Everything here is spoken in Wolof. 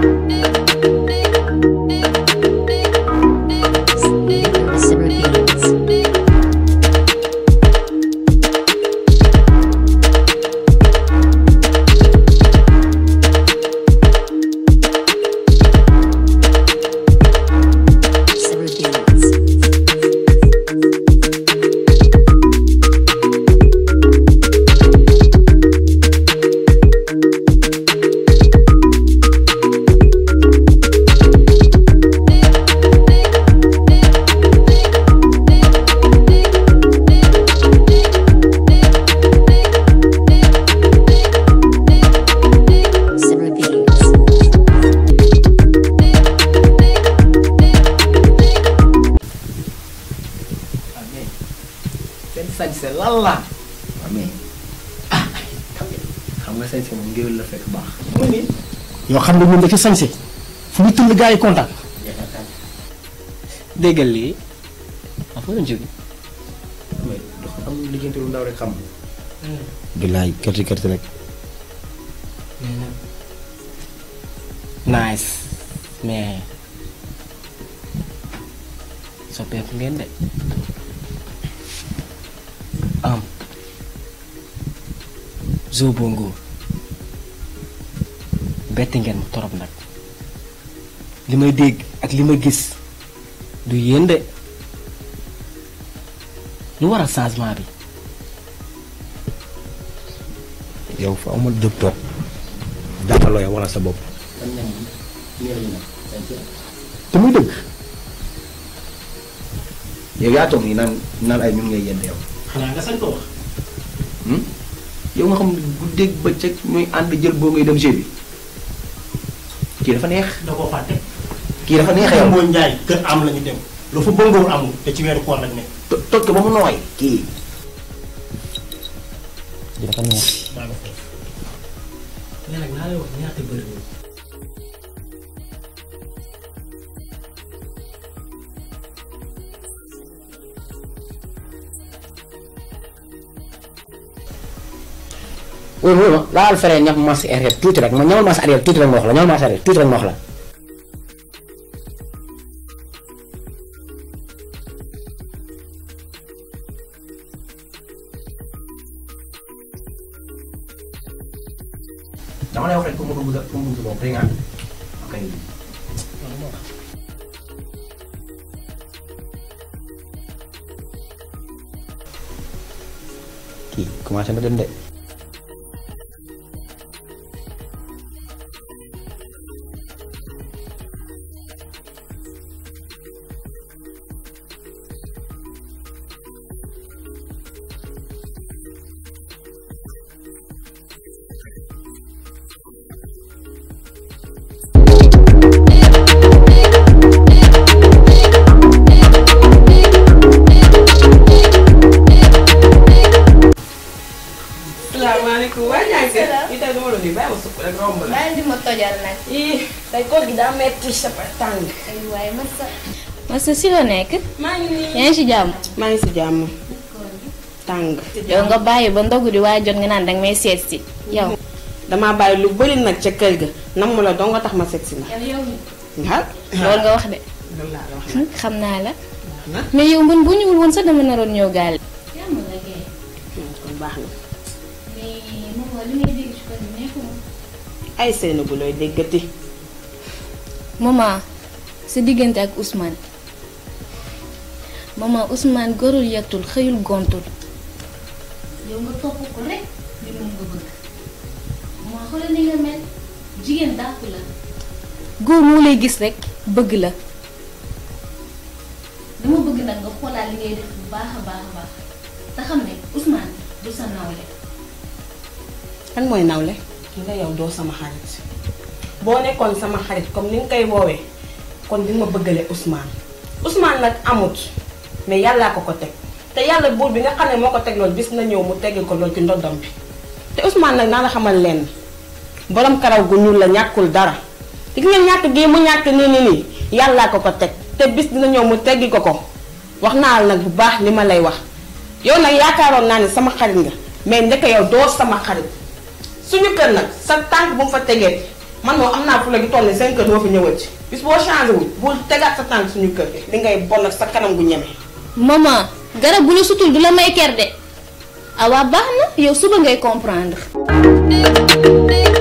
Summer Beats. Summer Beats. Summer Beats. waaw mais seen sañse lan la waaw mais ah xam nga xam nga sañse moom ngéwél la fekk baax. mu ni yoo xam ne ñun dafa sañse fu ñu tëll gars yi kontaan déggal lii ah foo doon jóge mais dafa am liggéeyante lu ndaw rek xam billaay kërti kërti rek nice mais soppeeku ngeen de am Zo Bongo betti ngeen ma torop nag li may dégg ak li ma gis du yéen de lu waral changement bi yow fa amul jóg toog jàppaloo yow wala sa bopp te muy dëgg yow yaa toog nii naan naan ay ñun ngay yend yow xanaa nga sañ ko wax yow nga xam ne guddeeg bëccëg ñooy ànd jël boo ngay dem jeu bi kii dafa neex da koo fàtte kii dafa neex yow mooy njaay kër am lañu dem lu fa bëngoor amul te ci weeru koor lañ ne to- toj ko ba mu nooy kii kii dafa neex daa nga foofu mais nag naa lay wax ñaata bëri oui oui ma laal fere ñaf mas arrière tuuti rek ma ñamal mas arrière tuuti rek ma wax la ñamal mas arrière tuuti rek ma wax la dama lay wax rek pour mu dugg pour mu dugg moom rek nga ok kii commencé na dem de salaamaaleykum waa ñàkk yi tey dama la nuyu bàyyi ma sukk rek romb la. maa di ma tojal nag. ii tey koor gi daa metti sa tàng. ay waaye masa. masa si la nekk. maa ngi nii. yaa ngi si jàmm. maa ngi si jàmm. tàng. yow nga bàyyi ba ndogu di waaye jot nga naan danga may seet si. yow. damaa bàyyi lu bëri nag ca kër ga nam la dong nga tax ma seet si la. yow yow. ah. loolu nga wax de. loolu laa la wax. xam naa la. na mais yow man bu ñëwul woon sax dama naroon ñëw gaal. jàmm la kay. kon baax na. mais moom li ngay dégg ci kër gi nekkul. ay seen bu looy déggati. maman sa diggante ak Ousmane. maman Ousmane gorul yettul xëyul gontul. yow nga topp ko rek li moom nga bëgg. maman xoolal ni nga mel jigéen dàqu la. góor moo lay gis rek bëgg la. dama bëgg nag nga xoolaat li ngay def bu baax a baax a baax te xam ne Ousmane du sa nawle. kan mooy nawle. nga yow doo sama xarit. boo nekkoon sama xarit comme ni nga koy woowee kon di nga ma bëggale Ousmane. Ousmane nag amut mais yàllaa ko ko teg te yàlla buur bi nga xam ne moo ko teg loolu bis na ñëw mu tegg ko loolu ci ndoddam bi te Ousmane nag naa la xamal lenn borom karaw gu ñuul la ñàkkul dara di nga ñàkk gii mu ñàkk nii nii nii yàllaa ko ko teg te bis dina ñëw mu teggi ko ko wax naa la nag bu baax li ma lay wax yow nag yaakaaroon naa ne sama xarit nga mais ndeke yow doo sama xarit suñu kër nag sa tànk bu mu fa tegee man moom am naa fu la gi toll ni seen kër doo fi ñëwati bis boo changé wul bul tegaat sa tànk suñu kër li ngay bon ak sa kanam gu ñeme maman garab bu la sutul du la may ker de ah waa baax na yow suba ngay comprendre.